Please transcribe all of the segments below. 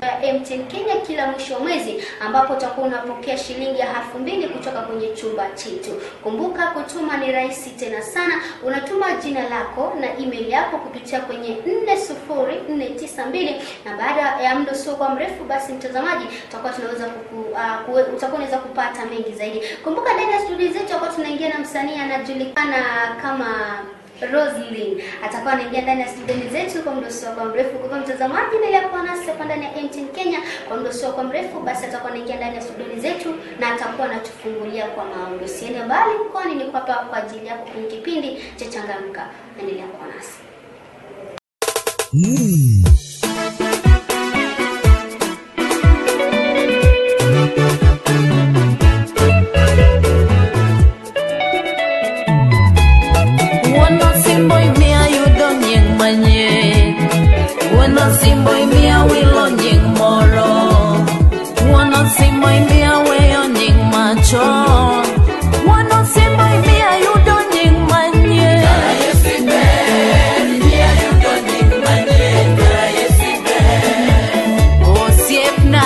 ya MTN Kenya kila mwisho wa mwezi ambapo utakuwa unapokea shilingi ya elfu mbili kutoka kwenye chumba chetu. Kumbuka kutuma ni rahisi tena sana. Unatuma jina lako na email yako kupitia kwenye 40492 na baada ya muda usio kwa mrefu, basi mtazamaji, tutakuwa tunaweza kuku, uh, kuwe, utakuwa unaweza kupata mengi zaidi. Kumbuka ndani ya studio zetu tutakuwa tunaingia na msanii anajulikana kama Roslyn atakuwa anaingia ndani ya studio zetu kwa muda usio kwa mrefu. Kwa hivyo mtazamaji, na yako nasi hapa ndani ya MTN Kenya kwa muda usio kwa mrefu, basi atakuwa anaingia ndani ya studio zetu na atakuwa anatufungulia kwa maombi. Usiende mbali, kwani niko hapa kwa ajili yako kwenye kipindi cha Changamka. Endelea kuwa nasi. Wuono simbo imiya yudo nying manyien Wuono simbo imiya wilo nying moro Wuono simbo imiya weyo nying machon Wuono simbo imiya yudo nying manyien Osiepna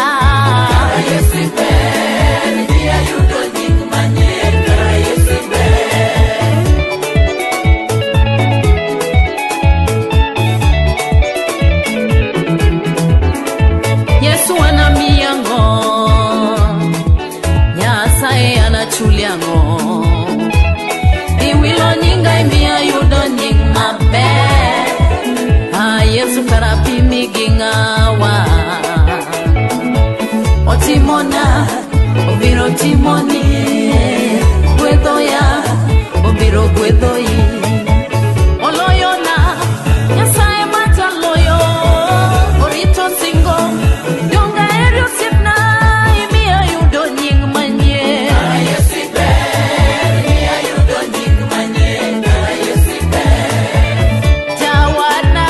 Yesu anamiya ng'o Nyasaye anachulia ng'o Iwilo nyinga imiya yudo nying maber Ah, Yesu karapimi gi ng'awa Otimona, obiro timoni Gwedhoya, obiro gwedhoi Oloyona, Nyasaye mataloyo Orito singo, donga eri osiepna Imiya yudo nying manyien Jawana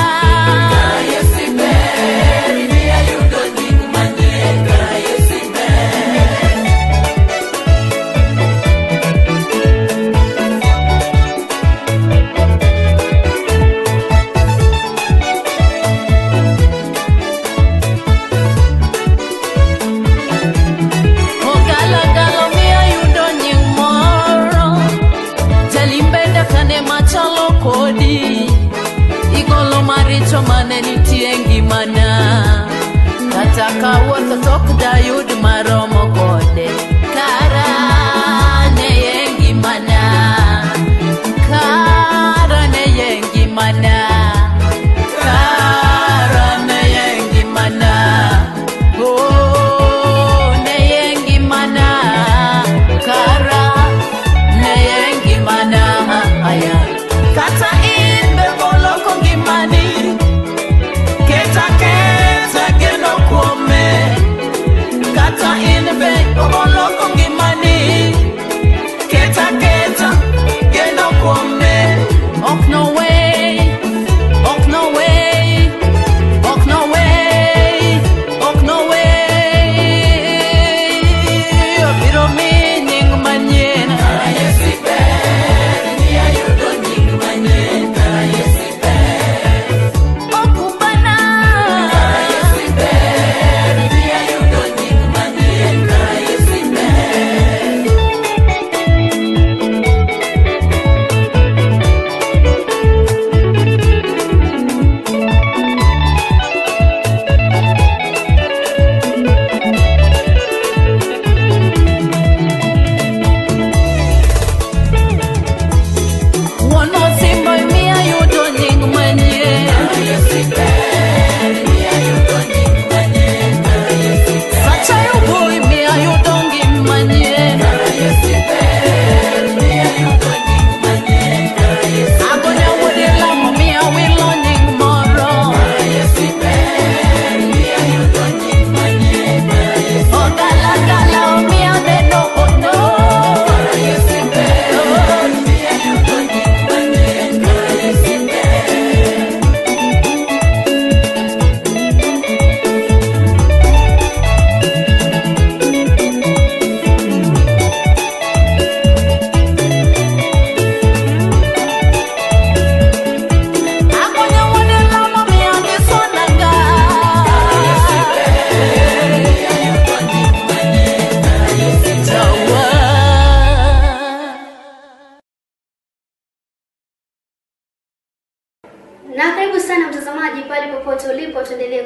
Ogalagala miya yudo nying moro Jalimbenda kane machalo kodi Igolo maricho mane nitie e ngimana Kata kawuotho tok dayud maromo kode Kara ne ye ngimana Kara ne ye ngimana Kara ne ye ngimana Oh, ne ye ngimana Kara ne ye ngimana Aya Kata in be boloko ngimani Keta keta geno kuome Kata in be obolo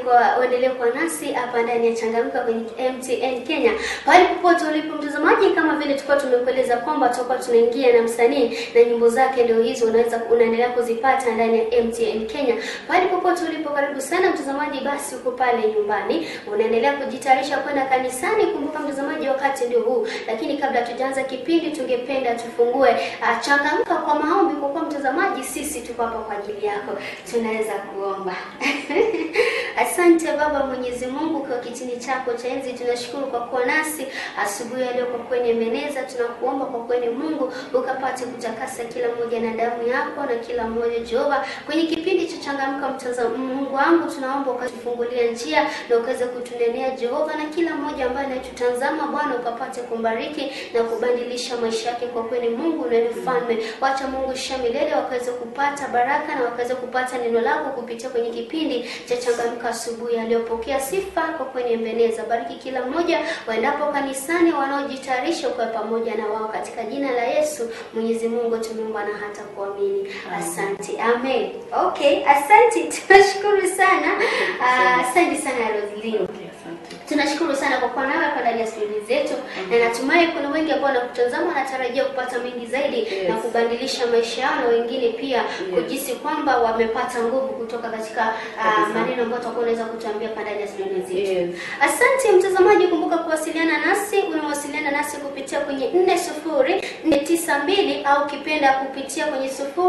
kwa uendelee kuwa nasi hapa ndani ya Changamka kwenye MTN Kenya. Pale popote ulipo mtazamaji, kama vile tulikuwa tumekueleza kwamba tutakuwa tunaingia na msanii na nyimbo zake ndio hizo unaweza unaendelea kuzipata ndani ya MTN Kenya. Pale popote ulipo, karibu sana mtazamaji, basi uko pale nyumbani unaendelea kujitayarisha kwenda kanisani. Kumbuka mtazamaji, wakati ndio huu, lakini kabla tujaanza kipindi, tungependa tufungue uh, changamka kwa maombi, kwa kuwa mtazamaji, sisi tuko hapa kwa ajili yako. Tunaweza kuomba. Asante Baba Mwenyezi Mungu kwa kitini chako cha enzi, tunashukuru kwa kuwa nasi asubuhi ya leo, kwa kwenye meneza. Tunakuomba kwa kwenye Mungu ukapate kutakasa kila mmoja na damu yako na kila mmoja Jehova, kwenye kipindi cha changamka mtazamo. Mungu wangu, tunaomba ukatufungulia njia na ukaweze kutunenea Jehova, na kila mmoja ambaye anatutazama Bwana ukapate kumbariki na kubadilisha maisha yake kwa kweli. Mungu na mfalme, wacha Mungu sha milele wakaweze kupata baraka na wakaweze kupata neno lako kupitia kwenye kipindi cha changamka asubuhi aliyopokea sifa kwa kwenye mbeneza. Bariki kila mmoja waendapo kanisani, wanaojitayarisha ukawe pamoja na wao katika jina la Yesu. Mwenyezi Mungu tumeomba na hata kuamini. Asante, amen. Okay, asante, tunashukuru sana. Ah, Asante sana Roslyn. Asante. Tunashukuru sana kwa kuwa nawe hapa ndani ya studio zetu na natumai kuna wengi ambao wanakutazama wanatarajia kupata mengi zaidi Yes. na kubadilisha maisha yao na wengine pia kujisi kwamba wamepata nguvu kutoka katika ah, Kabisa. maneno ambayo utakuwa unaweza kutuambia hapa ndani ya studio zetu. Yes. Asante mtazamaji, kumbuka kuwasiliana nasi. Unawasiliana nasi kupitia kwenye 40492 au kipenda kupitia kwenye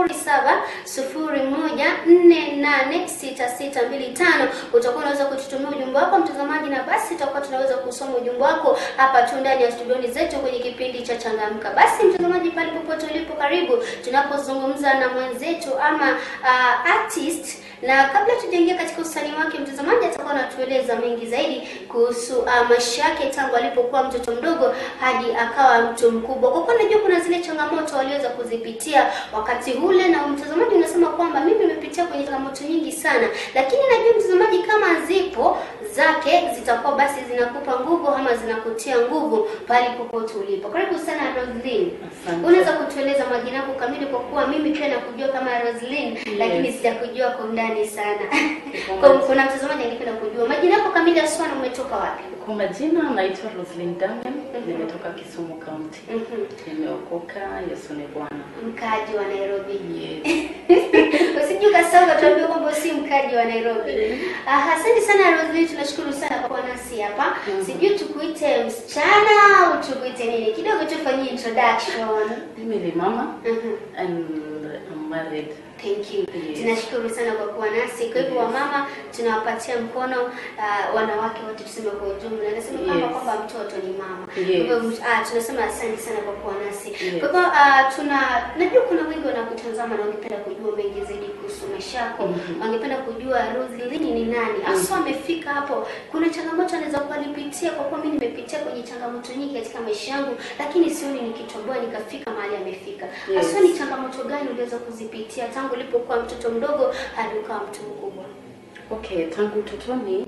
0701486625. Utakuwa unaweza kututumia ujumbe wako mtazamaji, na basi tutakuwa tunaweza kusoma ujumbe wako hapa tu ndani ya studioni zetu kwenye kipindi cha Changamka. Basi mtazamaji, pale popote ulipo, karibu tunapozungumza na mwenzetu ama uh, artist na kabla tujaingia katika usanii wake, mtazamaji atakuwa anatueleza mengi zaidi kuhusu uh, maisha yake tangu alipokuwa mtoto mdogo hadi akawa mtu mkubwa. Kwa kuwa najua kuna zile changamoto waliweza kuzipitia wakati ule, na mtazamaji unasema kwamba mimi nimepitia kwenye changamoto nyingi sana, lakini najua mtazamaji, kama zipo zake zitakuwa basi zinakupa nguvu ama zinakutia nguvu pale popote ulipo. Karibu sana Roslyn. Asante. Unaweza kutueleza majina yako kamili, kwa kuwa mimi pia nakujua kama Roslyn lakini sijakujua kwa undani sana. Kwa kuna mtazamaji angependa kujua majina yako kamili haswa na umetoka wapi? Kwa majina naitwa Roslyn Damian, nimetoka Kisumu County. Mhm. Nimeokoka, Yesu ni Bwana. Mkaaji wa Nairobi. Yes. Usije ukasahau tuambie kwamba si mkaji wa Nairobi. Ah, asante sana Roslyn, tunashukuru sana kwa kuwa nasi hapa. Sijui tukuite msichana au tukuite nini? Kidogo tufanyie introduction. Mimi ni mama Mhm. and I'm married. Thank you. Yes. Tunashukuru sana kwa kuwa nasi. Kwa hivyo Yes. wamama tunawapatia mkono uh, wanawake wote tuseme kwa ujumla. Nasema kwamba Yes. kwamba mtoto ni mama. Yes. Kwa hivyo uh, tunasema asante sana kwa kuwa nasi. Yes. Kwa hivyo uh, tuna najua kuna wengi wanakutazama na wangependa kujua mengi zaidi kuhusu maisha yako. Mhm. Wangependa kujua Roslyn ni nani? Hasa amefika hapo. Kuna changamoto anaweza kuwa alipitia kwa kuwa mimi nimepitia kwenye changamoto nyingi katika maisha yangu, lakini sioni nikitoboa nikafika mahali amefika. Yes. Hasa ni changamoto gani uliweza kuzipitia tangu ulipokuwa mtoto mdogo hadi ukawa mtu mkubwa? Okay, tangu utotoni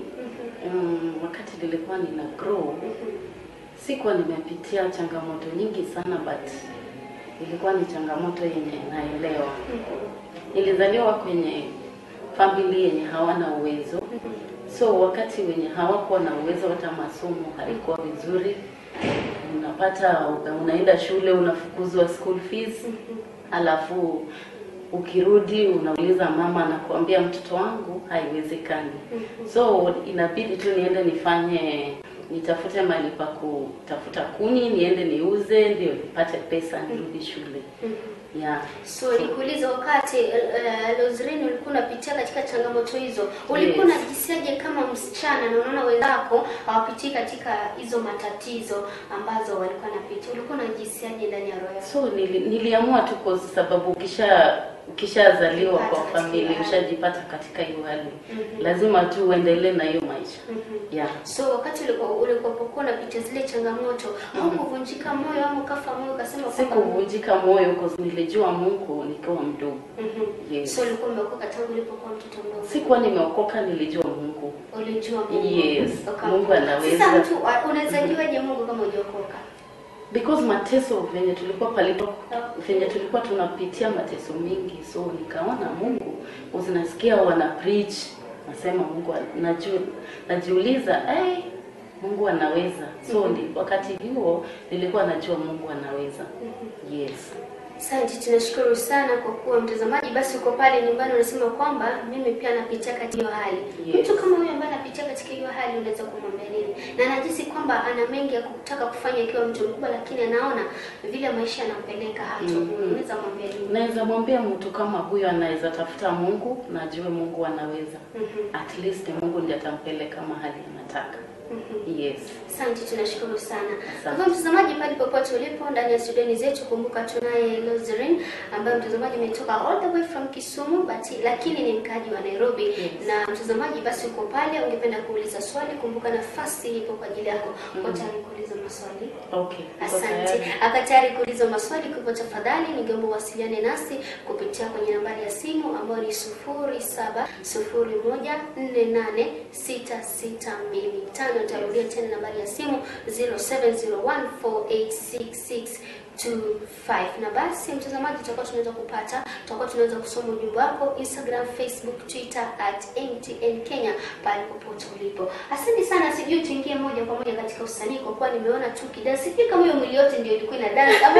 um, wakati nilikuwa nina grow sikuwa nimepitia changamoto nyingi sana but ilikuwa ni changamoto yenye naelewa. Nilizaliwa kwenye family yenye hawana uwezo, so wakati wenye hawakuwa na uwezo, hata masomo haikuwa vizuri. Unapata unaenda shule unafukuzwa school fees, alafu ukirudi unauliza mama, anakuambia mtoto wangu haiwezekani. So inabidi tu niende nifanye nitafute mahali pa kutafuta kuni, niende niuze, ndio nipate pesa nirudi shule. Yeah. So nikuuliza, wakati uh, Roslyn ulikuwa unapitia katika changamoto hizo, ulikuwa Yes. unajisiaje kama msichana na unaona wenzako hawapitii katika hizo matatizo ambazo walikuwa wanapitia? Ulikuwa unajisiaje ndani ya roho yako? So nili, niliamua tu kwa sababu ukisha ukishazaliwa kwa Ukipata familia katika hali. ushajipata katika hiyo hali Mhm. lazima tu uendelee na hiyo maisha Mhm. yeah. So wakati ulikuwa ulipokuwa unapitia zile changamoto, haukuvunjika moyo ama ukafa moyo ukasema kwamba- Sikuvunjika moyo kwa sababu nilijua Mungu nikiwa mdogo. Mhm. Yes. So ulikuwa umeokoka tangu ulipokuwa mtoto mdogo? Sikuwa nimeokoka, nilijua Mungu. Ulijua Mungu. Yes, Uka- Mungu anaweza. Sasa mtu wa- unaweza juaje Mungu kama hujaokoka? Because mateso venye tulikuwa palipo venye tulikuwa tunapitia mateso mingi, so nikaona Mungu uzinasikia wana preach nasema Mungu an- naju, najiuliza hey, Mungu anaweza. So ndi, wakati huo nilikuwa najua Mungu anaweza. Yes. Asante, tunashukuru sana kwa kuwa mtazamaji basi uko pale nyumbani unasema kwamba mimi pia napitia katika hiyo hali. Yes. Mtu kama huyo ambaye anapitia katika hiyo hali unaweza kumwambia nini? Na anajisi kwamba ana mengi ya kutaka kufanya ikiwa mtu mkubwa, lakini anaona vile maisha yanampeleka hato. Mhm. Unaweza mwambia nini? Naweza mwambia mtu kama huyo anaweza tafuta Mungu na ajue Mungu anaweza. Mhm. At least Mungu ndiye atampeleka mahali anataka. Mhm. Yes. Asante, tunashukuru sana. Asante. Kwa hivyo mtazamaji, pale popote ulipo ndani ya studioni zetu, kumbuka tunaye Lozerin ambaye mtazamaji ametoka all the way from Kisumu but lakini ni mkaji wa Nairobi. Yes. Na mtazamaji, basi uko pale, ungependa kuuliza swali, kumbuka nafasi ipo kwa ajili yako. Uko tayari kuuliza maswali? Okay. niko Asante. tayari. Aka tayari kuuliza maswali, kwa hivyo tafadhali ningeomba uwasiliane nasi kupitia kwenye nambari ya simu ambayo ni 0701486625. Nitarudia tena nambari ya simu 0701486625. Na basi mtazamaji, tutakuwa tunaweza kupata, tutakuwa tunaweza kusoma ujumbe wako Instagram, Facebook, Twitter at MTN Kenya pale popote ulipo. Asante sana, sijui tuingie moja kwa moja katika usanii kwa kuwa nimeona tu kidansi. Sijui kama hiyo mwili yote ndio ilikuwa ina dance ama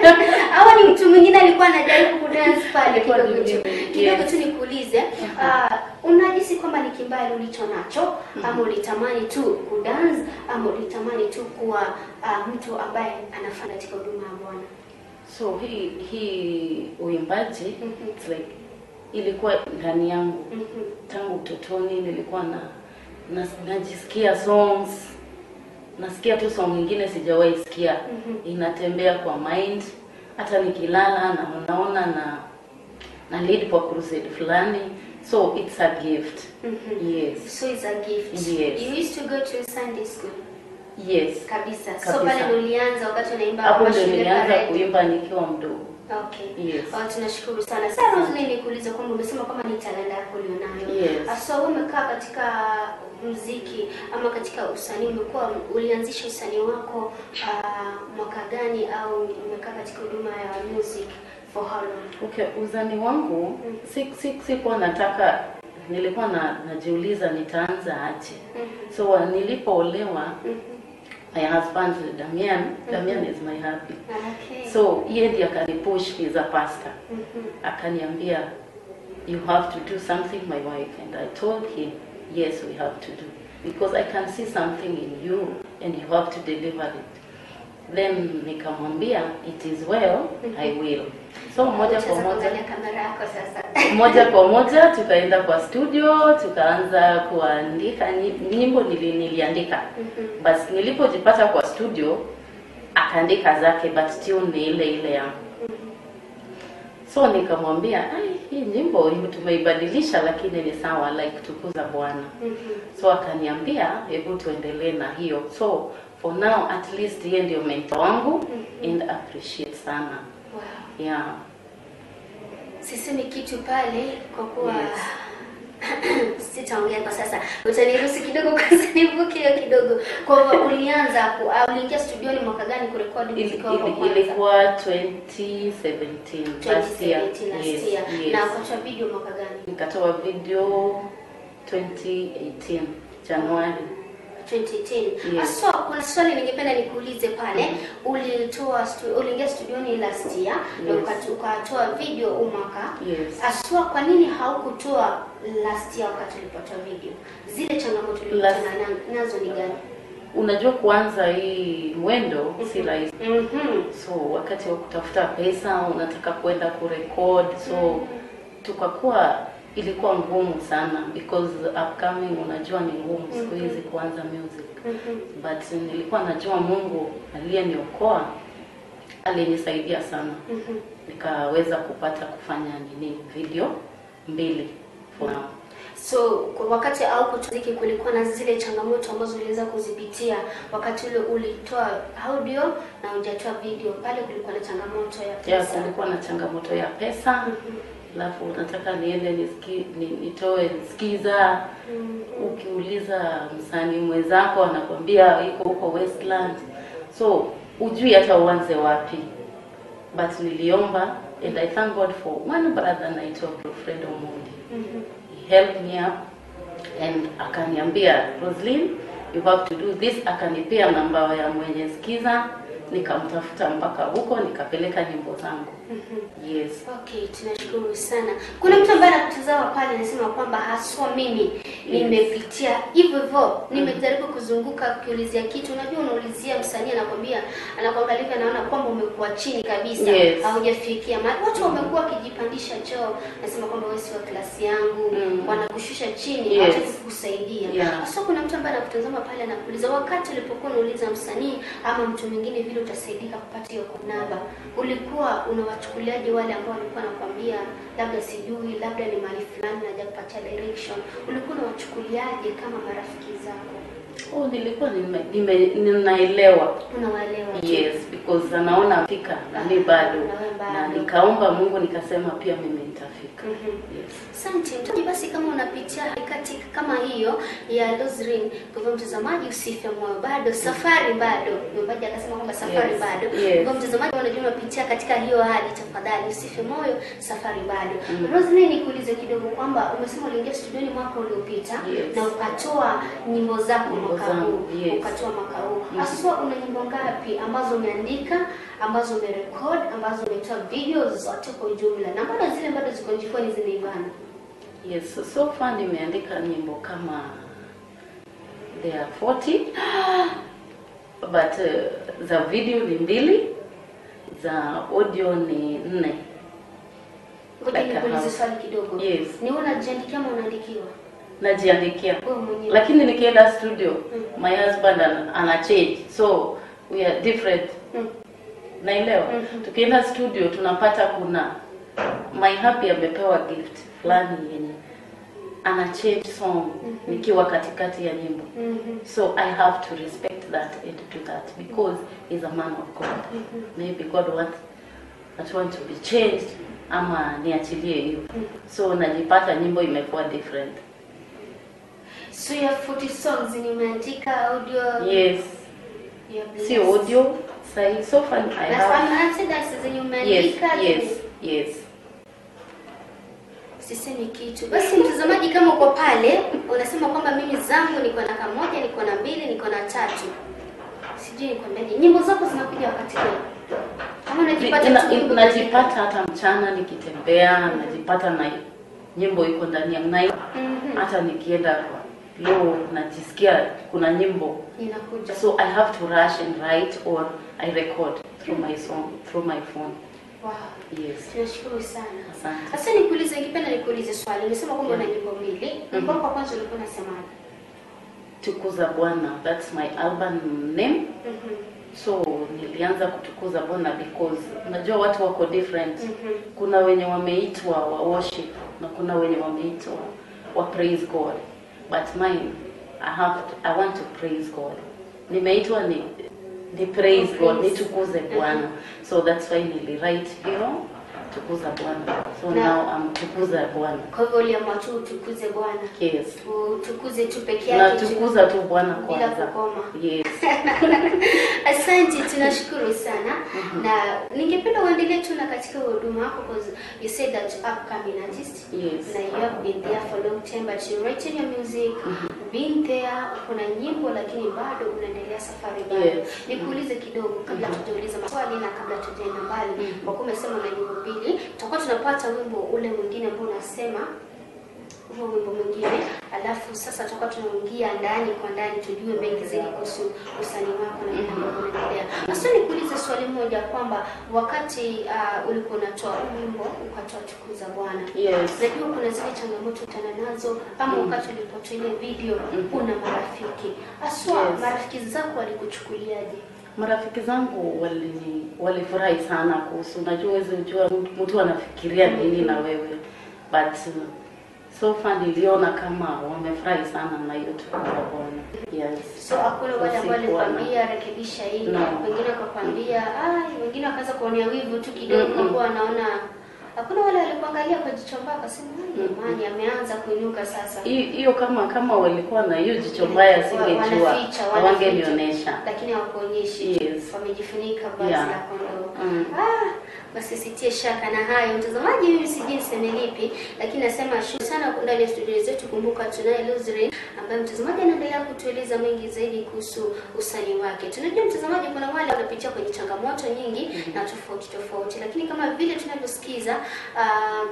au ni mtu mwingine alikuwa anajaribu kudance pale Ilikuwa kidogo ni tu. mimi, Kidogo yes. tu nikuulize, ah, unajisi kwamba ni kimbali ulicho nacho ama ulitamani tu kudance ama ulitamani tu kuwa ah, mtu ambaye anafanya katika huduma ya Bwana? So hii hii uimbaji Mhm. it's like ilikuwa ndani yangu Mhm. tangu utotoni. Nilikuwa na, na najisikia songs, nasikia tu song nyingine sijawahi sikia, Mhm. inatembea kwa mind. Hata nikilala na unaona na na lead kwa crusade fulani, so it's a gift. Mhm. Yes, So it's a gift. Yes. You used to go to Sunday school. yes. Kabisa. So Kabisa. pale ndo ulianza wakati unaimba Hapo kwa ndio shule nilianza pale. kuimba nikiwa mdogo. Okay. Yes. Oh, tunashukuru sana. Sasa Rosemary nikuulize kwamba umesema kama ni talanta yako ulionayo. Yes. Sasa wewe umekaa katika muziki ama katika usanii umekuwa ulianzisha usanii wako uh, mwaka gani au umekaa katika huduma ya music for how long? Okay, uzani wangu si si sikuwa nataka, nilikuwa na, najiuliza nitaanza aje. So uh, nilipoolewa my husband Damian, Damian is my hubby. Okay. So yeye ndiye akanipush, he's a pastor. Mhm. Akaniambia you have to do something my wife and I told him yes we have to do because I can see something in you and you have to deliver it. Then nikamwambia it is well I will. So moja kwa Utaweza moja kuangalia kamera yako sasa. moja kwa moja tukaenda kwa studio tukaanza kuandika nyi- nyimbo nili, niliandika Mhm. basi nilipojipata kwa studio akaandika zake but tune ni ile ile yangu so nikamwambia "Ai, hii nyimbo tumeibadilisha lakini ni sawa like tukuza bwana Mhm. so akaniambia hebu tuendelee na hiyo so for now at least yeye ndio mentor wangu and appreciate sana Wow. yeah Sisemi kitu pale kwa kuwa Yes. sitaongea kwa sasa. Utaniruhusu kidogo kwanza nivuke hiyo kidogo. Kwa hivyo ulianza ku, au uliingia studioni mwaka gani kurekodi Il- muziki wako wa il- kwanza? ilikuwa 2017 last year. 2017 last Yes, year. yes. Na ukatoa video mwaka gani? nikatoa video 2018 Januari 2010. Yes. Aswa, kuna swali ningependa nikuulize pale. Ulitoa stu, uliingia studioni last year na Yes. ukatu- ukatoa video huu mwaka. yes Aswa, kwa nini haukutoa last year wakati ulipotoa video? Zile changamoto Last- ulikutana na- nazo ni gani? unajua kuanza hii mwendo si rahisi Mhm. so wakati wa kutafuta pesa unataka kwenda kurekod so tukakuwa ilikuwa ngumu sana because upcoming unajua ni ngumu siku hizi kuanza music Mhm. but nilikuwa najua mungu aliyeniokoa alinisaidia sana Mhm. nikaweza kupata kufanya nini video mbili for now. So kwa wakati au kutuziki kulikuwa na zile changamoto ambazo uliweza kuzipitia wakati ule ulitoa audio na hujatoa video, pale kulikuwa na changamoto ya ya pesa. kulikuwa na changamoto ya pesa alafu nataka niende nisiki, ni, nitoe skiza Mm. ukiuliza msanii mwenzako anakwambia iko huko Westland so ujui hata uanze wapi but niliomba and I thank God for one brother anaitwa Wilfred Omondi Mhm. he helped me up and akaniambia Roslyn you have to do this akanipea namba ya mwenye skiza nikamtafuta mpaka huko nikapeleka nyimbo zangu yes Okay, tunashukuru sana. Kuna mtu ambaye anakutazama pale anasema kwamba haswa mimi nimepitia hivyo hivyo, nimejaribu kuzunguka ukiulizia kitu. Unajua, unaulizia msanii anakwambia, anakuangalia anaona kwamba umekuwa chini kabisa, Yes. haujafikia mahali. Watu wamekuwa wakijipandisha choo, nasema kwamba wewe si wa klasi yangu, Mm. wanakushusha chini, Yes. hawataki kukusaidia. Yeah. Sasa kuna mtu ambaye anakutazama pale anakuuliza, wakati ulipokuwa unauliza msanii ama mtu mwingine vile utasaidika kupata hiyo namba, ulikuwa unawachukuliaje wale ambao walikuwa wanakwambia labda sijui, labda ni mahali fulani naja kupatia direction, ulikuwa unawachukuliaje kama marafiki zako? oh nilikuwa nime, nime, ninaelewa Unawaelewa tu? yes because anaona fika na mi bado Na wewe bado. na nikaomba Mungu nikasema pia mimi nitafika Mhm. yes Asante mtazamaji, basi kama unapitia harakati kama hiyo ya Lozrin, kwa hivyo mtazamaji, usife moyo, bado safari bado. Mwimbaji akasema kwamba safari Yes, bado. yes. Kwa hivyo mtazamaji, unajua unapitia katika hiyo hali, tafadhali usife moyo, safari bado. Roslyn, nikuulize kidogo kwamba umesema uliingia studioni mwaka uliopita Yes. na ukatoa nyimbo zako Nyimbo mwaka zangu, huu, yes. ukatoa mwaka huu. Haswa una nyimbo ngapi ambazo umeandika, ambazo umerekod, ambazo umetoa video zote kwa ujumla, na mbona zile bado ziko jikoni zimeivana? yes so, so far nimeandika nyimbo kama there are 40 but uh, za video ni mbili za audio ni nne Ngoja Like a nikuulize house. swali kidogo. Yes. Ni wewe unajiandikia ama unaandikiwa? najiandikia Wewe mwenyewe. lakini nikienda studio my husband an, ana change so we are different Mm. naelewa Mhm. tukienda studio tunapata kuna my happy amepewa gift fulani yenye ana change song nikiwa katikati ya nyimbo Mhm. so i have to respect that and do that because he's a man of god maybe god wants that want to be changed ama niachilie hiyo so najipata nyimbo imekuwa different So ya 40 songs ni umeandika audio yes ya Bless. si audio sahi so far i That's have one answer that zenye yes umeandika. yes yes Sisemi kitu. Basi mtazamaji, kama uko pale unasema kwamba mimi zangu niko na kamoja, niko na mbili, niko na tatu, sijui nikwambiaje, nyimbo zako zinakuja wakati gani? Kama unajipata Ina- tu ina- nyimbo najipata hata mchana nikitembea najipata na nyimbo iko ndani ya night Mhm. hata nikienda kwa low najisikia kuna nyimbo inakuja. so i have to rush and write or i record through my song through my phone Wow. yes Tunashukuru sana. asante Sasa nikuulize, ningependa nikuulize swali. Umesema kwamba una nyimbo mbili. Wimbo wako wa kwanza ulikuwa unasemaje? tukuza bwana that's my album name Mhm. so nilianza kutukuza bwana because unajua watu wako different Mhm. kuna wenye wameitwa wa worship na kuna wenye wameitwa wa praise god but mine i have to, i want to praise god nimeitwa ni ni praise god nitukuze bwana so that's why niliwrite hiyo tukuza bwana so Na- now i'm tukuza bwana Kwa hivyo uliamua tu utukuze Bwana. yes Utukuze tu peke yake. tu. natukuza tu bwana Bila kwanza kukoma. yes Asante, tunashukuru sana na ningependa uendelee tu na katika huduma yako because you said that upcoming artist Yes. na you have been there for a long time but you writing your music been there kuna nyimbo lakini bado unaendelea safari bado. Yes. Nikuulize kidogo kabla tujauliza maswali na kabla tujaenda mbali, kwa kuwa umesema una nyimbo mbili, tutakuwa tunapata wimbo ule mwingine ambao unasema huo wimbo mwingine, alafu sasa tutakuwa tunaingia ndani kwa ndani tujue mengi zaidi kuhusu usanii wako na vile ambavyo unaendelea. Sasa nikuulize swali moja kwamba wakati uh, ulikuwa unatoa huu wimbo ukatoa tukuza Bwana, yes najua kuna zile changamoto utana nazo, ama wakati ulipotoa ile video una marafiki haswa, Yes. marafiki zako walikuchukuliaje? marafiki zangu walini walifurahi sana kuhusu unajua huwezi ujua mtu anafikiria nini na wewe but uh, so far niliona kama wamefurahi sana na hiyo tukuza bwana yes So hakuna wale ambao Sikuwa na- walikwambia rekebisha hii, No. wengine wakakwambia ai, wengine wakaanza kuonea wivu tu kidogo, Mm-mm. kwa kuwa wanaona Hakuna wale walikuangalia kwa jicho mbaya wakasema, "Ai, jamani ameanza kuinuka sasa." Hi- hiyo kama kama walikuwa na hiyo jicho mbaya Wa- singejua wanaficha, hawangenionyesha lakini hawakuonyeshi Yes. wamejifunika vazi Yeah. la kondoo Mm. ah, basi sitie shaka na hayo mtazamaji mimi sijui niseme lipi lakini nasema shukrani sana ndani ya studio zetu kumbuka tunaye Luzrin ambaye mtazamaji anaendelea kutueleza mengi zaidi kuhusu usanii wake tunajua mtazamaji kuna wale wanapitia kwenye changamoto nyingi na tofauti tofauti lakini kama vile tunavyosikiza um,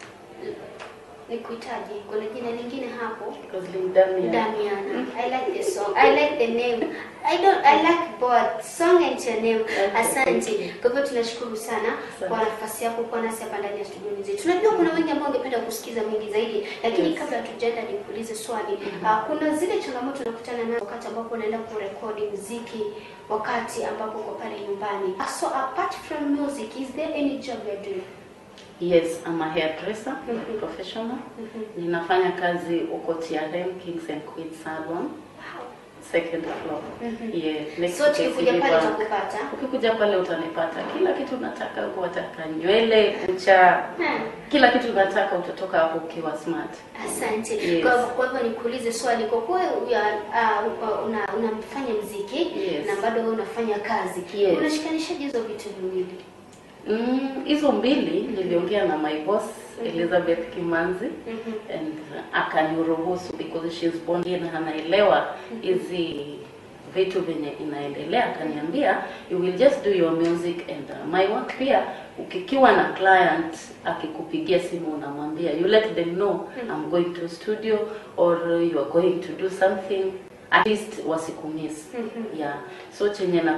nikuitaje kuna jina lingine hapo Roslyn Damian. Damiana. I like the song. I like the name. I don't I like both song and your name. Asante. Kwa hivyo tunashukuru sana Asante. kwa nafasi yako kuwa nasi hapa ndani ya studio zetu. Tunajua kuna wengi ambao wangependa kusikiza mengi zaidi, lakini Yes. kabla hatujaenda nikuulize swali. Ah, kuna zile changamoto unakutana nazo wakati ambapo unaenda kurekodi muziki wakati ambapo uko pale nyumbani. Ah, So apart from music, is there any job you're doing? Yes, I'm a hairdresser, Mhm. professional. Mhm. Ninafanya kazi uko TRM Kings and Queens Salon, Wow. second floor. Mhm. Yeah, next So to tukikuja KCB pale Bank. utakupata. Ukikuja pale utanipata kila kitu unataka huko, wataka nywele, kucha, Hmm. kila kitu unataka, utatoka hapo ukiwa smart. Asante. Yes. Kwa kwa hivyo nikuulize swali, kwa kuwa ya- ah, uko- una unafanya mziki Yes. na bado wewe unafanya kazi, Yes. unashikanishaje hizo vitu viwili? Mm, hizo mbili niliongea na my boss Elizabeth Kimanzi Mhm. and akaniruhusu because she's born in anaelewa hizi vitu venye inaendelea, akaniambia you will just do your music and uh, my work pia. Ukikiwa na client akikupigia simu unamwambia you let them know I'm going to studio or you are going to do something at least wasikumiss. Mhm. Yeah, so chenye na,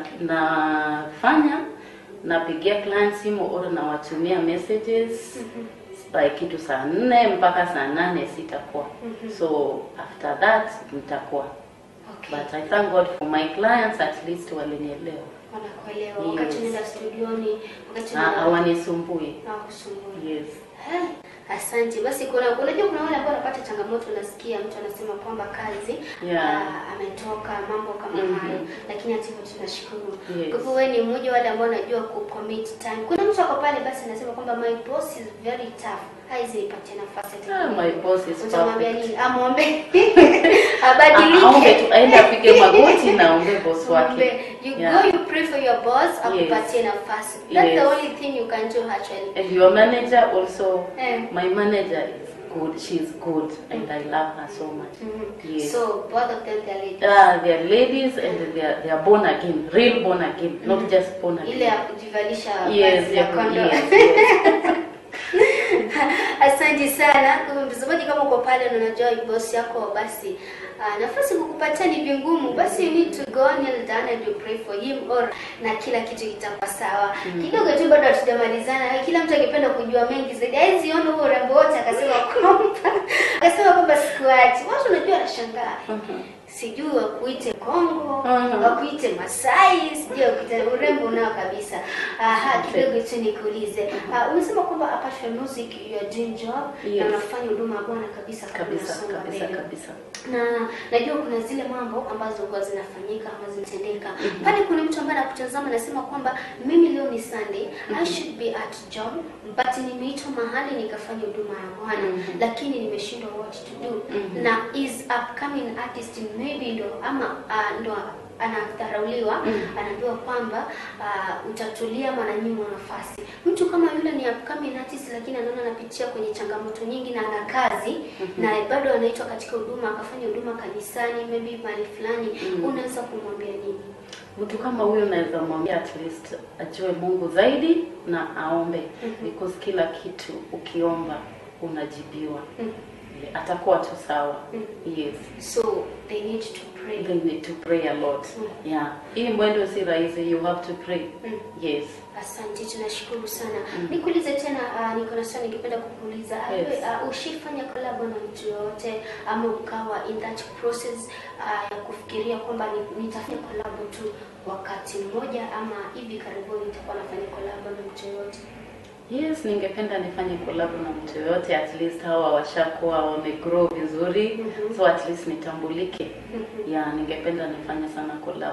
nafanya napigia client simu or nawatumia messages by kitu saa nne mpaka saa nane sitakuwa so after that nitakuwa Okay. but I thank God for my clients at least walinielewa Wanakuelewa Yes. wakati unaenda studioni, wakati na unaenda hawanisumbui hawakusumbui. yes Eh, Asante. Basi kuna unajua kuna wale ambao wanapata changamoto, unasikia mtu anasema kwamba kazi Yeah. ah, ametoka mambo kama Mhm. hayo, lakini hata hivyo tunashukuru. Yes. Kwa hivyo wewe ni mmoja wale ambao wanajua ku commit time. Kuna mtu ako pale basi anasema kwamba my boss is very tough, haizi nipatie nafasi ati Ah, my boss is utamwambia perfect. nini? Amwombe Ah, aombe tu abadilike. aende apige magoti na aombe boss wake Mwombe. You Yeah. go you pray for your boss akupatie nafasi. That's the Yes. only thing you can do actually. and your manager also Eh. my manager is good she's good and I love her so much Mhm. yes So both of them they're ladies. Ah, they are ladies and they are, they are born again, real born again, not just born again. ile ya kujivalisha Yes, vazi la yeah, kondo. yes, yes. Asante sana. Kwa hivyo mtazamaji, kama uko pale na unajua boss yako, basi uh, nafasi kukupatia ni vingumu, basi you need to go kneel down and you pray for him or na kila kitu kitakuwa sawa. Kidogo tu bado hatujamalizana. Kila mtu angependa kujua mengi zaidi. Haizi ona huo urembo wote akasema kwamba akasema kwamba sikuachi. Watu unajua wanashangaa. Sijui wakuite Kongo, Mhm. wakuite Masai, sijui wakuite urembo nao kabisa. Aha, kidogo tu nikuulize. Uh, umesema kwamba apart from music you are doing job Yes. na unafanya huduma ya Bwana kabisa kabla kabisa unasonga kabisa mbele. kabisa. Na najua kuna zile mambo ambazo huwa zinafanyika ama zinatendeka. Pale kuna mtu ambaye anakutazama anasema kwamba mimi leo ni Sunday, I should be at job, but nimeitwa mahali nikafanya huduma ya Bwana, Mhm. lakini nimeshindwa what to do. Mhm. Na is upcoming artist maybe ndo ama uh, ndo anadharauliwa Mhm. anaambiwa kwamba uh, utatulia ama ananyimwa nafasi. Mtu kama yule ni upcoming artist, lakini anaona anapitia kwenye changamoto nyingi na ana kazi na bado anaitwa katika huduma, akafanya huduma kanisani, maybe mahali fulani, Mhm. unaweza kumwambia nini? Mtu kama huyo naweza mwambia at least ajue Mungu zaidi na aombe Mhm. because kila kitu ukiomba unajibiwa. Mhm. Atakuwa tu sawa. Mhm. Yes. So they need to pray. They need to pray a lot. Mhm. Yeah. Hii mwendo si rahisi, you have to pray. Mhm. Yes. Asante, tunashukuru sana. Mm. Nikuulize tena, uh, niko na swali ningependa kukuuliza. Yes. Uh, ushifanya collab na mtu yoyote ama ukawa in that process uh, ya kufikiria kwamba ni- nitafanya collab tu wakati mmoja ama hivi karibuni nitakuwa nafanya collab na mtu yoyote? Yes, ningependa nifanye collab na mtu yoyote at least hawa washakuwa wamegrow vizuri Mhm. so at least nitambulike. Mhm. Yeah, ningependa nifanye sana collab.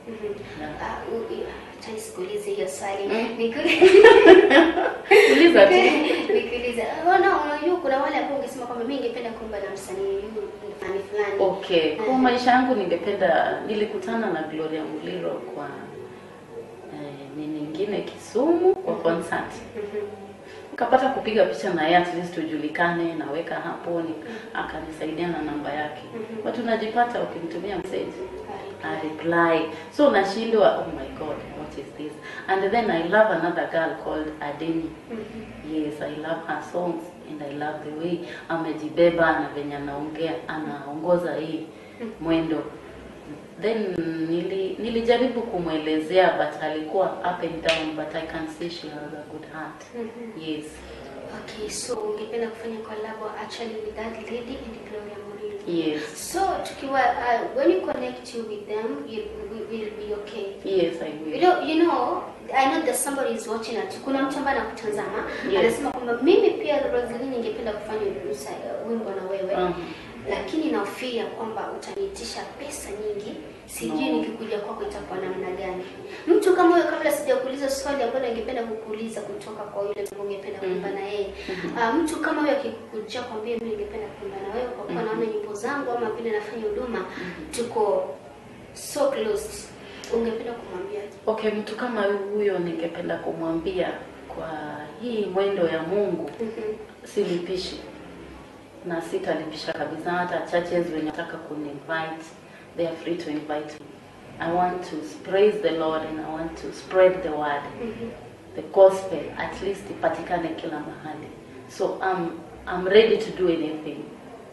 Ah, u- u- acha nisikuulize hiyo swali. Mm. Niku- Uliza tu. Nikuulize. Ona, unajua kuna wale ambao ungesema kwamba mimi ningependa kuimba na msanii huyu fulani fulani. Okay, kwa Mhm. maisha yangu ningependa, nilikutana na Gloria Muliro kwa eh, ni nyingine Kisumu kwa concert. Mhm. Nikapata kupiga picha na yeye at least tujulikane, naweka hapo ni, akanisaidia na namba yake. Mhm. But unajipata ukimtumia message Ah, a reply. So nashindwa, oh my god, what is this? And then I love another girl called Adeni. mhm. Yes, I love her songs and I love the way amejibeba na venye anaongea, anaongoza hii mwendo. Then nili, nilijaribu kumwelezea but alikuwa up and down but I can see she has a good heart. Mhm. Yes. Okay, so ungependa kufanya collab actually with that lady and Gloria Murillo. Yes. So tukiwa uh, when you connect you with them, you will will be okay. Yes, I You will. know, you know, I know that somebody is watching at kuna mtu ambaye anakutazama Yes. anasema kwamba mimi pia Rosalie ningependa kufanya usa- wimbo na wewe Mhm. lakini nahofia kwamba utaniitisha pesa nyingi, sijui No. nikikuja kwako itakuwa namna gani. Mtu kama huyo, kabla sijakuuliza swali ambalo ningependa kukuuliza kutoka kwa yule ambaye ungependa kuimba na yeye Ah, mtu kama huyo akikuja kwambia mimi ningependa kuimba na wewe kwa kuwa naona nyimbo zangu ama vile nafanya huduma tuko so close, ungependa kumwambia Okay, mtu kama huyo ningependa kumwambia kwa hii mwendo ya Mungu silipishi na sitalipisha kabisa. Hata churches wenye nataka kuninvite, they are free to invite me. I want to praise the Lord and I want to spread the word, the gospel at least ipatikane kila mahali. So I'm I'm ready to do anything.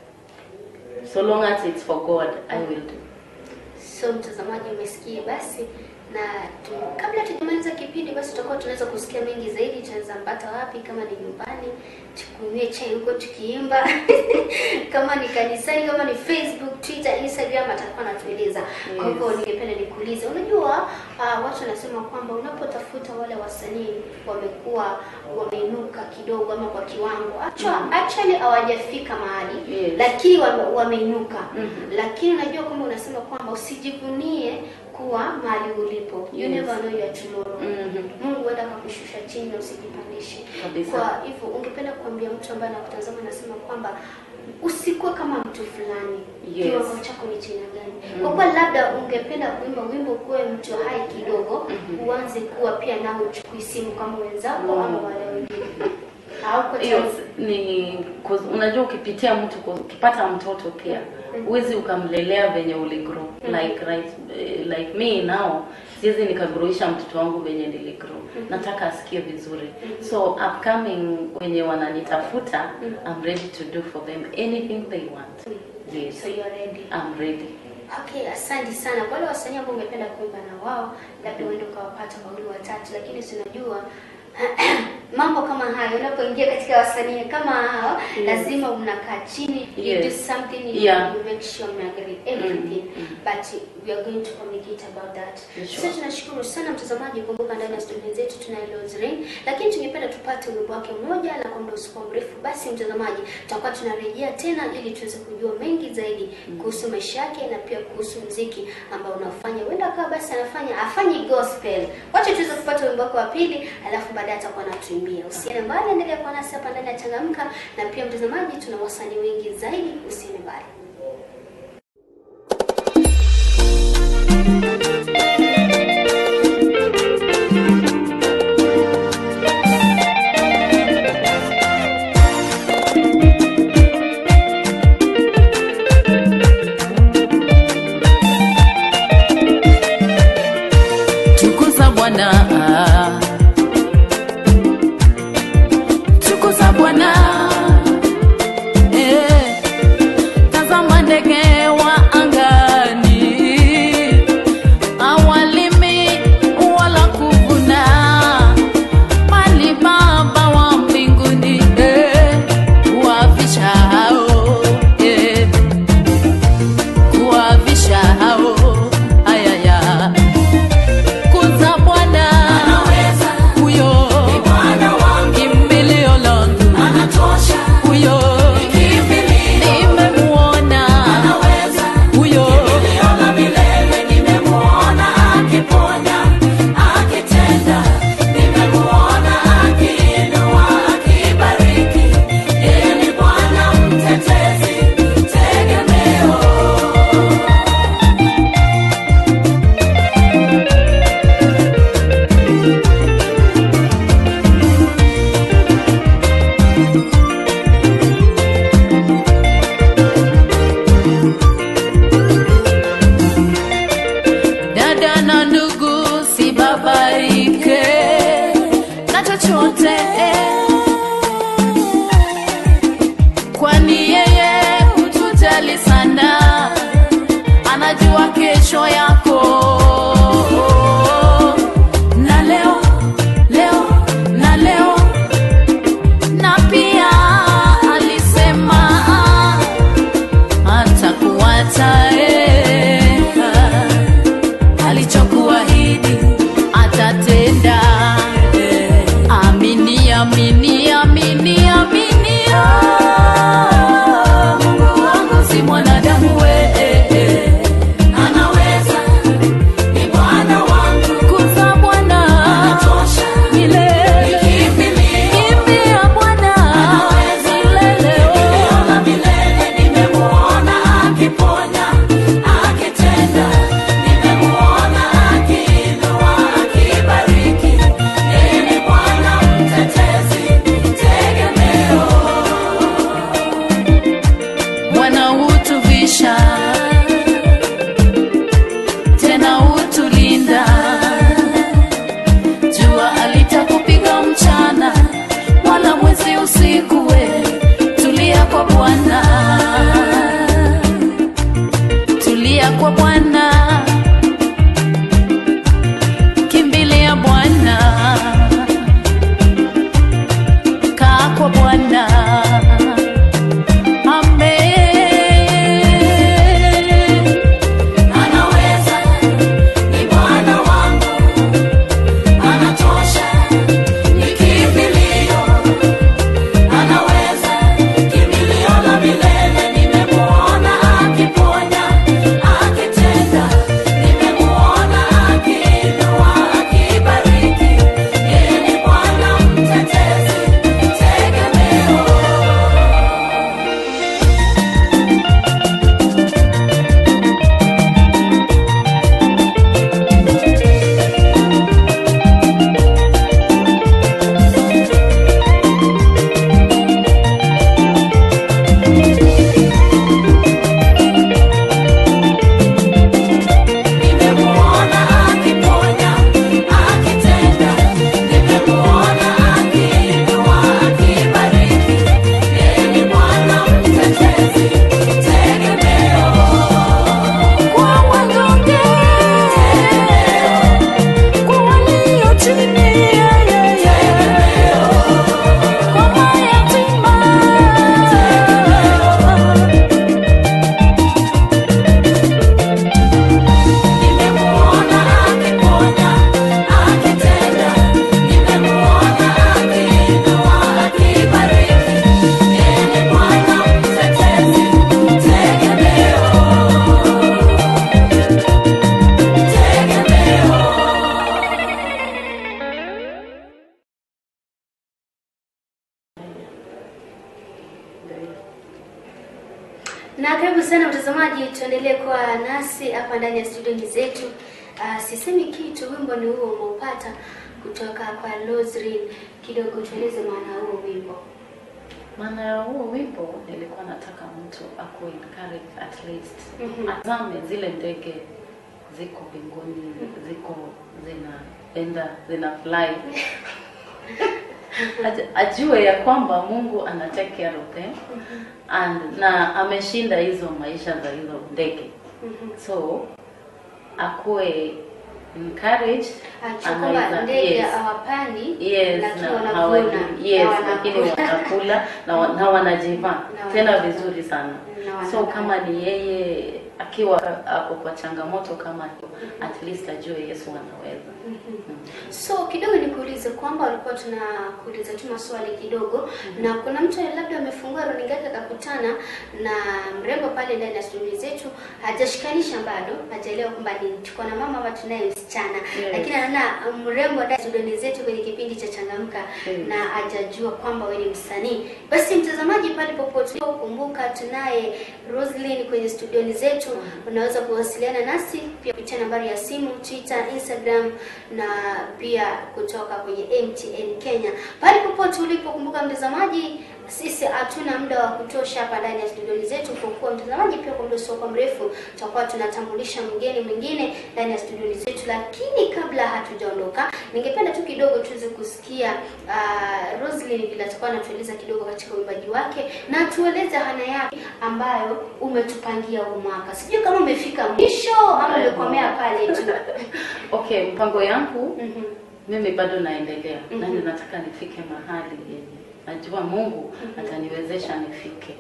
So long as it's for God, I will do. So mtazamaji, umesikia basi, na tu, kabla tujamaliza kipindi, basi tutakuwa tunaweza kusikia mengi zaidi. Tunaweza mpata wapi? Kama ni nyumbani, tukunywe chai huko tukiimba kama ni kanisani, kama ni Facebook, Twitter, Instagram, atakuwa anatueleza. Kwa hivyo ningependa nikuulize, unajua uh, watu wanasema kwamba unapotafuta wale wasanii wamekuwa wameinuka kidogo ama kwa kiwango actually, actually hawajafika mahali Yes. lakini wame, wameinuka Mhm. lakini unajua kwamba unasema kwamba usijivunie kuwa mahali ulipo you Yes. never know your tomorrow Mhm. Mungu huenda akakushusha chini na usijipandishe Kabisa. kwa hivyo ungependa kuambia mtu ambaye anakutazama anasema kwamba usikuwe kama mtu fulani Yes. kiwango chako ni china gani kwa kuwa labda ungependa kuimba wimbo kuwe mtu hai kidogo uanze kuwa pia nao uchukui simu kama wenzako Mm. ama wale wengine au kwa hiyo chance- s- ni cause unajua ukipitia mtu cause ukipata mtoto pia huwezi ukamlelea venye uligrow like right, eh, like me now siwezi nikagroisha mtoto wangu venye niligrow nataka asikie vizuri so upcoming wenye wananitafuta I'm ready to do for them anything they want yes so you're ready I'm ready Okay, asante sana. Wale wasanii ambao ungependa kuimba na wao, labda uende ukawapata wawili watatu, lakini sinajua mambo kama hayo, unapoingia katika wasanii kama hao Yes. lazima unakaa chini you Yes. do something you, Yeah. you make sure umeagree everything Mm, mm. but we are going to communicate about that. Sure. Sasa tunashukuru sana mtazamaji, kumbuka ndani ya studio zetu tunaye Roserain, lakini tungependa tupate wimbo wake mmoja na kwa muda usikuwa mrefu. Basi mtazamaji, tutakuwa tunarejea tena ili tuweze kujua mengi zaidi kuhusu maisha yake na pia kuhusu mziki ambao unafanya. Huenda akawa basi anafanya afanyi gospel. Wacha tuweze kupata wimbo wake wa pili, alafu baadaye atakuwa anatuimbia. Usiende mbali, endelea kuwa nasi hapa ndani ya Changamka, na pia mtazamaji, tuna wasanii wengi zaidi. Usiende mbali. tukuza bwana tukuza bwana eh, tazama ndege wa angani awalimi wala kuvuna bali baba wa mbinguni eh, huwavisha hao eh, kuwavisha hao ayaya kuza bwana kesho yako na leo leo na leo na pia alisema atakuacha eh, alichokuahidi atatenda eh. amini amini amini amini ah, mungu wangu si mwanadamu we eh, eh. anaweza ni bwana wangu kuza bwana anatosha milele kimbia bwana milele oh. milele nimemuona akiponya akitenda nimemuona akiinua akibariki yeye ni bwana mtetezi tegemeo bwana hutuvisha tena hutulinda jua alitakupiga mchana wala mwezi usiku we tulia kwa bwana tulia kwa bwana kimbilia bwana kaa kwa bwana amen anaweza ni bwana wangu anatosha ni kimbilio anaweza kimbilio la milele nimemuona akiponya akitenda nimemuona akiinua akibariki yeye ni bwana mtetezi tegemeo nimemuona akiponya akitenda nimemuona akiinua akibariki yeye ni bwana mtetezi tegemeo kwa wanyonge kwa walio chini yeye kwa mayatima nimemuona akiponya akitenda nimemuona akiinua akibariki yeye ni bwana mtetezi tegemeo tegemeo Na karibu sana mtazamaji, tuendelee kuwa nasi hapa ndani ya studio zetu. Uh, sisemi kitu, wimbo ni huo umeupata kutoka kwa Lozrin. Kidogo tueleze maana ya huo wimbo. maana ya huo wimbo nilikuwa nataka mtu aku encourage at least Mhm. azame zile ndege ziko mbinguni ziko zinaenda zina fly Aj- ajue ya kwamba mungu ana take care of them and na ameshinda hizo maisha za hizo ndege Mhm. so akuwe encouraged Acha kwamba anaweza- ndege yes. hawapandi Yes, lakini na wanavuna hawali- yes, na lakini wanakula. wanakula na, wa- na wanajiva Na tena wanajiva. vizuri sana. Na So wanakula. kama ni yeye akiwa ako kwa changamoto kama hiyo, at least ajue Yesu anaweza. So kidogo nikuulize kwamba walikuwa tunakuuliza tu maswali kidogo na kuna mtu labda amefungua runinga yake akakutana na mrembo pale ndani ya studio zetu, hajashikanisha bado, hajaelewa kwamba ni tuko na mama ama tunaye msichana Yes. lakini anaona mrembo ndani ya studio zetu kwenye kipindi cha Changamka Yes. na hajajua kwamba wewe ni msanii. Basi mtazamaji, pale popote kumbuka, tunaye Roslyn kwenye studioni zetu. Unaweza kuwasiliana nasi pia kupitia nambari ya simu, Twitter, Instagram na pia kutoka kwenye MTN Kenya. Pale popote ulipo, kumbuka mtazamaji, sisi hatuna muda wa kutosha hapa ndani ya studioni zetu, kwa kuwa mtazamaji, pia kwa muda usiokuwa mrefu tutakuwa tunatambulisha mgeni mwingine ndani ya studioni zetu, lakini kabla hatujaondoka, ningependa tu kidogo tuweze kusikia uh, Roslyn vile atakuwa anatueleza kidogo katika uimbaji wake na tueleze hana yake ambayo umetupangia huu mwaka. Sijui kama umefika mwisho ama umekomea pale tu. Okay, mpango yangu Mhm. mimi bado naendelea Mhm. na nataka nifike mahali yenye najua Mungu ataniwezesha nifike.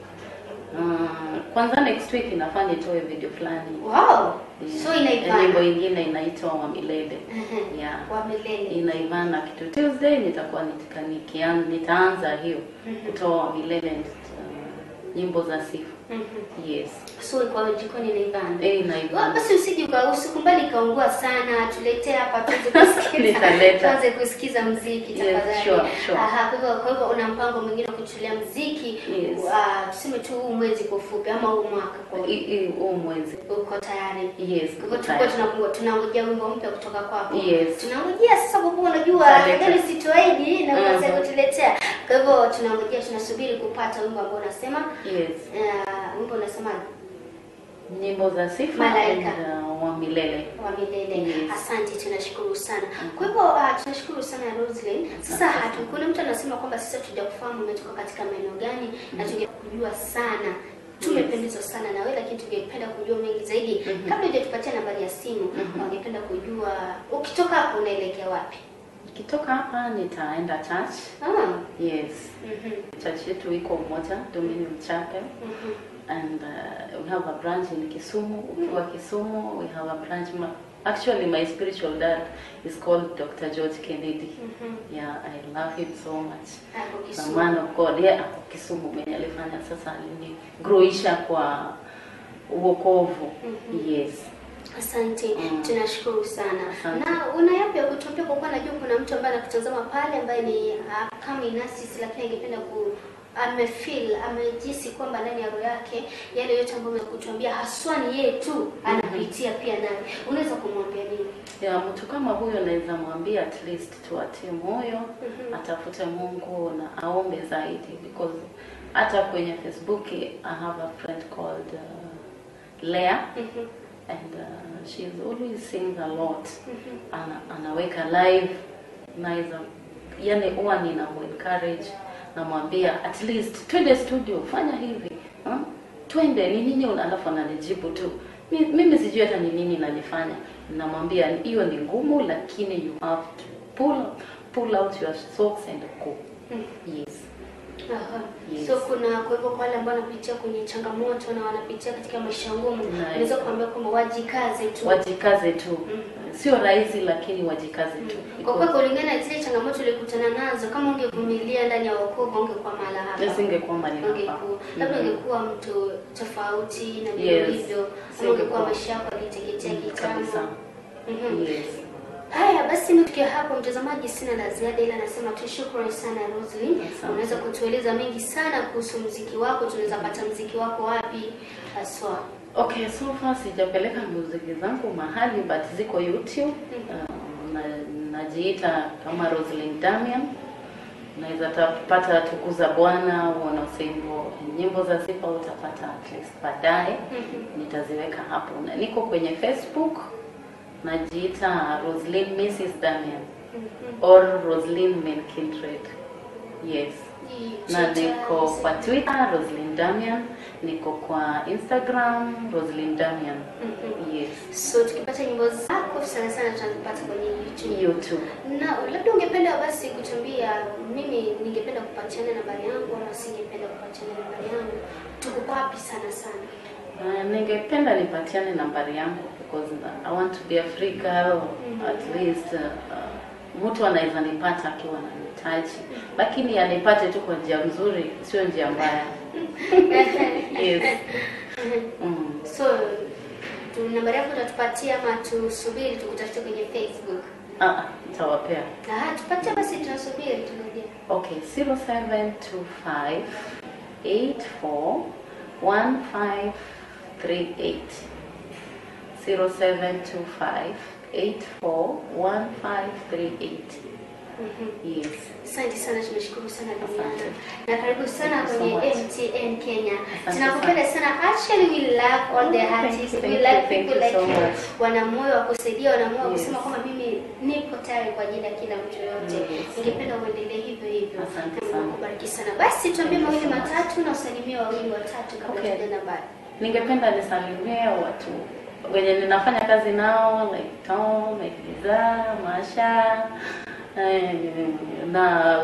Uh, kwanza next week inafaa nitoe video fulani Wow. So Ya inaivana. nyimbo ingine inaitwa wa milele Mhm. yeah. Wa milele. inaivana kitu Tuesday nitakuwa nitika- nikian- nitaanza hiyo kutoa wa milele uh, nyimbo za sifa Mhm. yes So kwa jikoni inaivana. eh, Wa, inaivana basi usije uka usikumbali ikaungua sana, tuletee hapa tuweze kusikiza. Nitaleta. tuanze kusikiza muziki Yes, tafadhali. sure, sure. Aha, kwa hivyo kwa hivyo una mpango mwingine wa kuchulia muziki Yes. ah, tuseme tu huu mwezi kwa ufupi ama huu mwaka kwa I- i- huu mwezi uko tayari. yes Kwa hivyo tulikuwa tayari. tunangoja tunangojea wimbo mpya kutoka kwako. Yes. Tunangojea sasa kwa kuwa unajua Taleta. gani sitoaidi na Mhm. unaweza kutuletea. Kwa hivyo tunangojea tunasubiri kupata wimbo ambao unasema yes uh, wimbo unasema nyimbo za sifa Malaika. and, uh, wa milele wa milele. Yes. Asante, tunashukuru sana. Kwa hivyo uh, tunashukuru sana Roslyn. Sasa hatu, kuna mtu anasema kwamba sasa tujakufahamu umetoka katika maeneo gani na tungekujua sana tumependezwa sana na wewe lakini tungependa kujua mengi zaidi. Kabla hujatupatia nambari ya simu, wangependa kujua ukitoka hapo unaelekea wapi? Nikitoka hapa nitaenda church. Ah. Yes. Mhm. Church yetu iko moja, Dominion Chapel. Mhm. And uh, we have a branch in Kisumu. Ukiwa Kisumu, we have a branch. Ma- Actually, my spiritual dad is called Dr. George Kennedy. Mhm. Yeah, I love him so much. Hapo The Kisumu. man of God. Yeah, ako Kisumu mwenye alifanya sasa alinigroisha kwa uokovu. Yes. Asante, Mm. tunashukuru sana. Asante. Na una yapi ya kutuambia, kwa kuwa najua kuna mtu ambaye anakutazama pale ambaye ni uh, kama inasis, lakini angependa ku amefeel amejisi kwamba ndani ya roho yake yale yote ambayo umekutuambia haswa ni yeye tu anapitia pia naye, unaweza kumwambia nini? ya mtu kama huyo naweza mwambia at least tuatie moyo atafute Mungu na aombe zaidi because hata kwenye Facebook I have a friend called uh, Leah Mhm, and uh, she's always sings a lot mhm, ana, anaweka live naweza yani huwa nina encourage namwambia at least twende studio fanya hivi huh? twende ni nini una- alafu ananijibu tu Mi- mimi sijui hata ni nini nalifanya namwambia hiyo ni ngumu lakini you have to pull, pull out your socks and go mhm. yes Aha. Yes. So kuna kwa hivyo kwa wale ambao wanapitia kwenye changamoto na wanapitia katika maisha ngumu, Nice. unaweza kuambia kwamba wajikaze tu. wajikaze tu sio rahisi lakini wajikaze tu Kwa kuwa kulingana na zile changamoto ulikutana nazo, kama ungevumilia ndani ya wokovu ungekuwa mahala hapa. nisingekuwa mali hapa Ungekuwa labda Mhm. ungekuwa mtu tofauti na Yes. vile hivyo, ama Singekuwa. ungekuwa maisha yako yaliteketea Mm, kitambo. kabisa. Mhm. yes Haya basi, nifikia hapo mtazamaji, sina la ziada, ila nasema tu shukrani sana Roslyn. Asante. Unaweza kutueleza mengi sana kuhusu muziki wako, tunaweza pata muziki wako wapi haswa? Okay, so far sijapeleka muziki zangu mahali but ziko YouTube. Uh, na, najiita kama Roslyn Damian. Unaweza tapata tukuza Bwana, wanaosembo nyimbo za sifa utapata at least baadaye. Nitaziweka hapo. Na niko kwenye Facebook najiita Roslyn Mrs Damian or Roslyn Menkindred. Yes. na niko kwa Twitter Roslyn Damian, niko kwa Instagram Roslyn Damian. Yes. So tukipata nyimbo zako sana sana tutazipata kwenye YouTube. YouTube. Na labda ungependa basi kutuambia, mimi ningependa kupatiana nambari yangu ama singependa kupatiana nambari yangu, tuko wapi sana sana? Uh, ningependa nipatiane nambari yangu because I want to be a free girl at least uh, uh, mtu anaweza nipata akiwa ananihitaji, lakini anipate tu kwa njia nzuri, sio njia mbaya. yes. Mm. So tu nambari yako utatupatia ama tusubiri tukutafute kwenye Facebook? Ah, nitawapea. Ah, tupatie basi, tunasubiri tunajia. Okay, 0725 84 1538. 0725 84 1538. Yes. Asante sana, tunashukuru sana Duniana Asante. na karibu sana Thank you so kwenye much. MTN Kenya. Asante Tunakupenda sana. Actually we love all the Oh, thank artists. you, We thank like you, thank people you like so you. much. Wana moyo wa kusaidia, wana moyo wa Yes. kusema kwamba mimi nipo tayari kwa ajili ya kila mtu yoyote. Yes. Ningependa uendelee hivyo hivyo. Asante Na Mungu sana. akubariki sana. Basi tuambie Thank you mawili so much. matatu na usalimie wawili watatu kabla Okay. tujaenda mbali. Ningependa nisalimie watu wenye ninafanya kazi nao like Tom, like Liza, Masha eh, na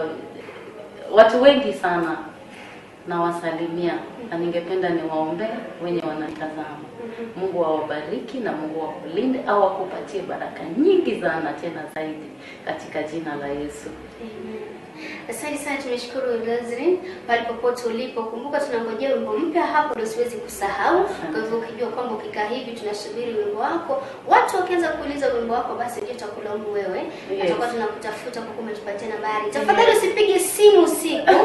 watu wengi sana nawasalimia na ningependa niwaombe wenye wanatazama. Mungu awabariki na Mungu awakulinde au akupatie baraka nyingi sana tena zaidi katika jina la Yesu. Amen. Asante sana, tumeshukuru Roslyn pale popote ulipo. Kumbuka tunangojea wimbo mpya hapo, ndio siwezi kusahau. Kwa hivyo ukijua kwamba ukikaa hivi tunasubiri wimbo wako, watu wakianza kuuliza wimbo wako, basi ndio takulaumu wewe, Yes. tutakuwa tunakutafuta kwa kuwa umetupatia nambari. Tafadhali usipige simu usiku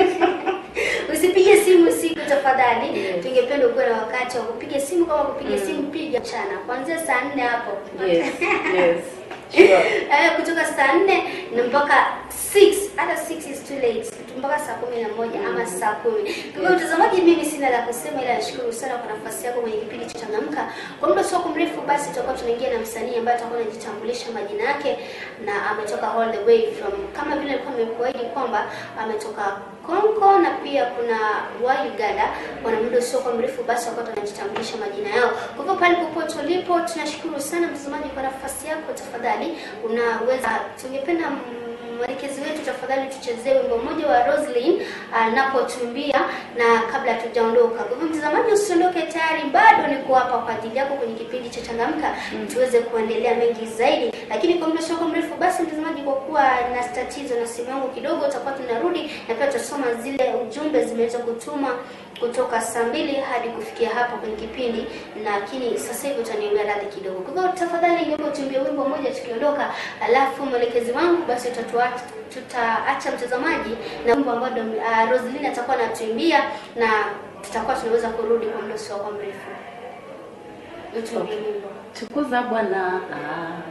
usipige simu usiku tafadhali. Yes. Tungependa ukuwe na wakati wa kupiga simu. Kama kupiga simu, piga mchana kuanzia saa nne hapo Yes, yes. Sure. Eh, kutoka saa nne na mpaka 6 hata 6 is too late mpaka saa kumi na moja ama saa kumi kwa hivyo mtazamaji mimi sina la kusema ila nashukuru sana kwa nafasi yako kwenye kipindi cha changamka kwa muda sio mrefu basi tutakuwa tunaingia na msanii ambaye atakuwa anajitambulisha majina yake na ametoka all the way from kama vile nilikuwa nimekuahidi kwamba ametoka Kongo na pia kuna wa Uganda. Kwa muda sio kwa mrefu basi wakawa wanajitambulisha majina yao. Kwa hivyo pale popote ulipo, tunashukuru sana mtazamaji kwa nafasi yako. Tafadhali unaweza, tungependa mm, mwelekezi wetu tafadhali tuchezee wimbo mmoja wa Roslyn anapotumbia na kabla tujaondoka. Kwa hivyo mtazamaji, usiondoke, tayari bado niko hapa kwa ajili yako kwenye kipindi cha Changamka tuweze kuendelea mengi zaidi, lakini kwa muda sio kwa mrefu basi mtazamaji, kwa kuwa na tatizo na simu yangu kidogo, tutakuwa tunarudi na pia tutasoma zile ujumbe zimeweza kutuma kutoka saa mbili hadi kufikia hapo kwenye kipindi, lakini sasa hivi utaniambia radhi kidogo. Kwa hivyo tafadhali, niombe tuimbie wimbo mmoja tukiondoka, alafu mwelekezi wangu basi utatuacha tutaacha mtazamaji na wimbo ambao uh, Roslyn atakuwa anatuimbia na tutakuwa tunaweza kurudi kwa muda usio kwa mrefu. Utuimbie Okay. wimbo. Tukuza Bwana, ah.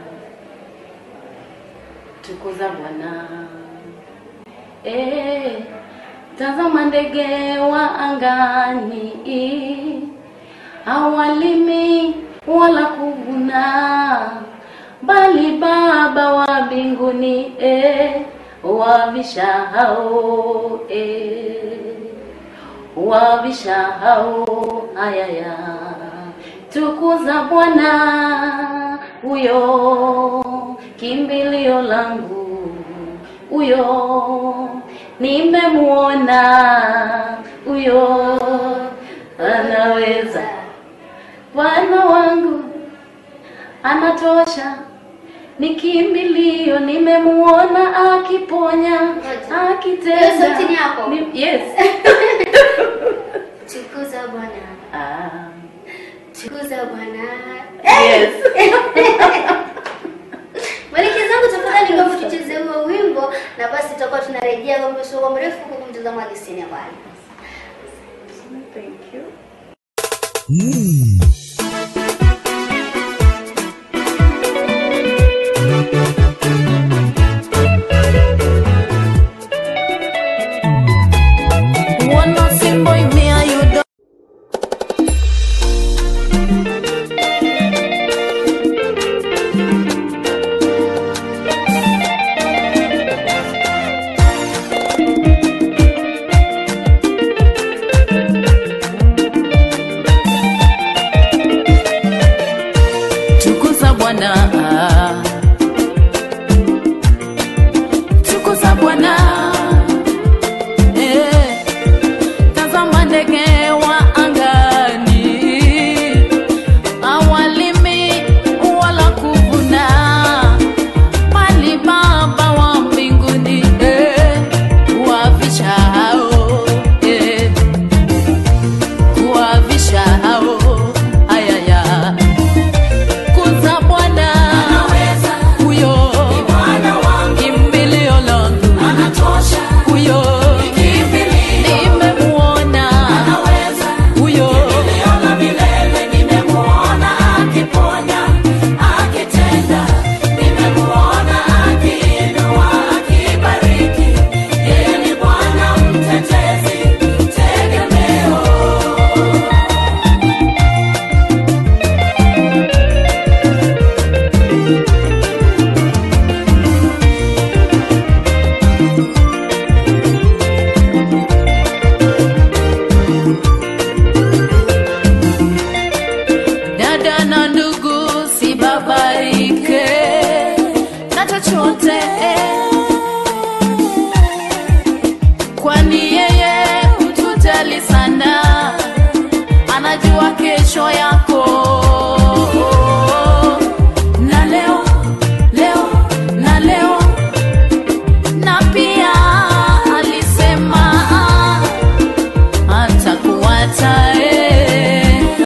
tukuza Bwana. Eh, tazama ndege wa angani, hawalimi wala kuvuna, bali Baba wa mbinguni eh, wavisha hao eh wavisha hao ayaya tukuza Bwana huyo kimbilio langu huyo nimemuona huyo anaweza Bwana wangu anatosha ni kimbilio nimemuona akiponya Ngoja. akitenda Hiyo sauti ni yako? Ni- yes Tukuza Bwana, ah. tukuza Bwana. Yes. Mwelekezi wangu tafadhali, ngombe tucheze huo wimbo, na basi tutakuwa tunarejea ngombe sio kwa mrefu, kwa mtazamaji sina mbali. Thank you. One nothing boy, me and you don't. Tukuza Bwana